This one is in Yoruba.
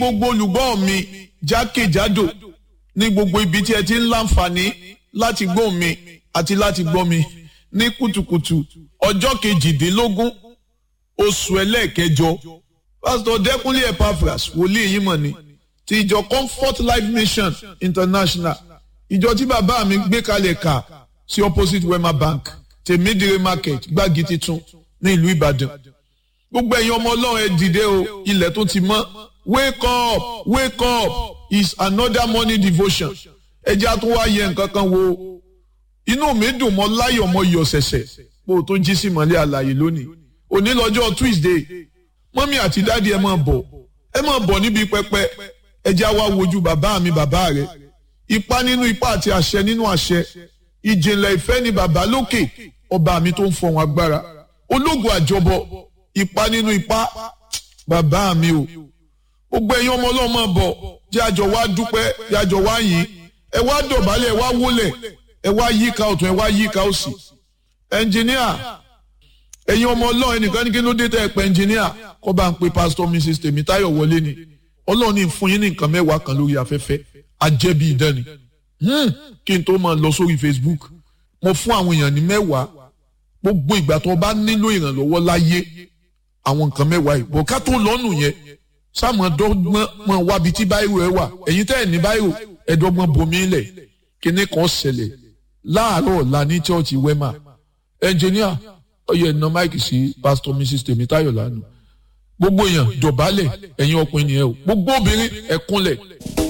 gbogbo olùgbọ́ mi jákèjádò ní gbogbo ibi tí ẹ ti ń láǹfààní láti gbọ́ mi àti láti gbọ́ mi ní kùtùkùtù ọjọ́ kejìdínlógún oṣù ẹlẹ́ẹ̀kẹjọ pásítọ̀ dẹ́kunlé epaphras wòlíì yìí mọ̀ ni ti ìjọ comfort life mission international ìjọ tí bàbá mi gbé kalẹ̀ kà sí opposite wema bank tèmídìrí market gbági titun ní ìlú ìbàdàn gbogbo ẹ̀yin ọmọ ọlọ́run ẹ dìde o ilẹ̀ tó ti mọ́ wake up wake up is another morning devotion ẹ jẹ́ àtún wá yẹ nǹkan kan wo inú mi dùn mọ́ láyọ̀ mọ́ iyọ̀ ṣẹ̀ṣẹ̀ bó o tó jí sí mọ́lẹ́ àlàyé lónìí òní lọ́jọ́ tuesday mọ́mí àti dáàdi ẹ máa bọ̀ ẹ máa bọ̀ níbi pẹpẹ ẹ jẹ́ àwa wojú bàbá mi bàbá rẹ̀ ipá nínú ipá àti àṣẹ nínú àṣẹ ìjìnlẹ̀ ìfẹ́ ni bàbá lókè ọba mi tó ń fọ̀hún agbára ológun àjọbọ ipá nínú ipá bàbá mi o gbogbo ẹ̀yin ọmọ ọlọ́mọ bọ̀ jẹ́ àjọ wá dúpẹ́ jẹ́ àjọ wá yìn ẹ wá dọ̀bálẹ̀ ẹ wá wólẹ̀ ẹ wá yíká ọ̀tún ẹ wá yíká òsì ẹnjìníà ẹ̀yin ọmọ ọlọ́run ẹnìkan ní kí ló dé tẹ́ ẹ pẹ́ ẹnjìníà kọ́ bá ń pe pásítọ̀ mrs tèmítáyọ̀ wọlé ni ọlọ́run ní fún yín ní nǹkan mẹ́wàá kan lórí afẹ́fẹ́ ajẹ́bí ìdánì kí n tó máa lọ sórí facebook mo fún àwọn èèyàn ní mẹ́wàá gbogbo ìgbà tó bá nílò ìrànlọ́wọ́ láyé àwọn nǹkan mẹ́wàá yìí bọ̀ ká tó lọ́nù yẹn sáàmù dọ́gbọ́n mọ̀ wábi tí báyìí ẹ wà ẹ̀yin tẹ́ ẹ̀ ní báyìí ẹ̀dọ́gbọ́n bomi lẹ̀ kíní kan ṣẹlẹ̀ láàárọ̀ ọ̀la ní chọ́ọ̀chì wema ẹnjìníà ọyẹ ẹ̀nà máìkì sí pásítọ̀ mrs tèmítáyọ̀ lánàá gbogbo èèyàn dọ̀bálẹ̀ ẹ̀yin ọkùnrin nìyẹn o gbogbo obìnrin ẹ̀kúnlẹ̀